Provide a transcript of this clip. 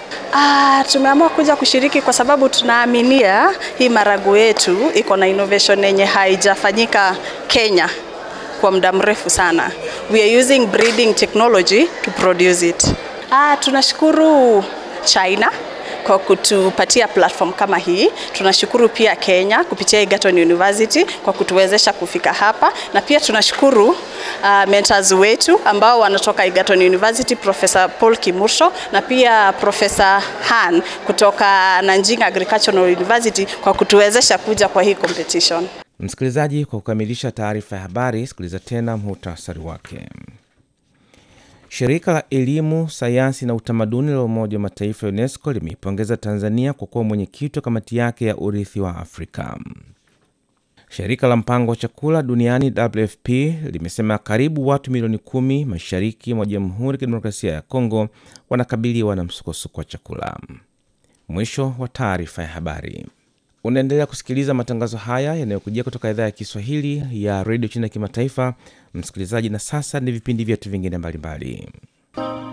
Ah, tumeamua kuja kushiriki kwa sababu tunaaminia hii marago yetu iko na innovation yenye haijafanyika Kenya kwa muda mrefu sana. We are using breeding technology to produce it. Ah, tunashukuru China kwa kutupatia platform kama hii. Tunashukuru pia Kenya kupitia Egerton University kwa kutuwezesha kufika hapa, na pia tunashukuru uh, mentors wetu ambao wanatoka Egerton University, Professor Paul Kimursho na pia Professor Han kutoka Nanjing Agricultural University kwa kutuwezesha kuja kwa hii competition. Msikilizaji, kwa kukamilisha taarifa ya habari, sikiliza tena muhtasari wake. Shirika la Elimu, Sayansi na Utamaduni la Umoja wa Mataifa ya UNESCO limeipongeza Tanzania kwa kuwa mwenyekiti wa kamati yake ya urithi wa Afrika. Shirika la Mpango wa Chakula Duniani WFP limesema karibu watu milioni kumi mashariki mwa Jamhuri ya Kidemokrasia ya Kongo wanakabiliwa na msukosuko wa chakula. Mwisho wa taarifa ya habari. Unaendelea kusikiliza matangazo haya yanayokujia kutoka idhaa ya Kiswahili ya redio China ya kimataifa, msikilizaji. Na sasa ni vipindi vyetu vingine mbalimbali.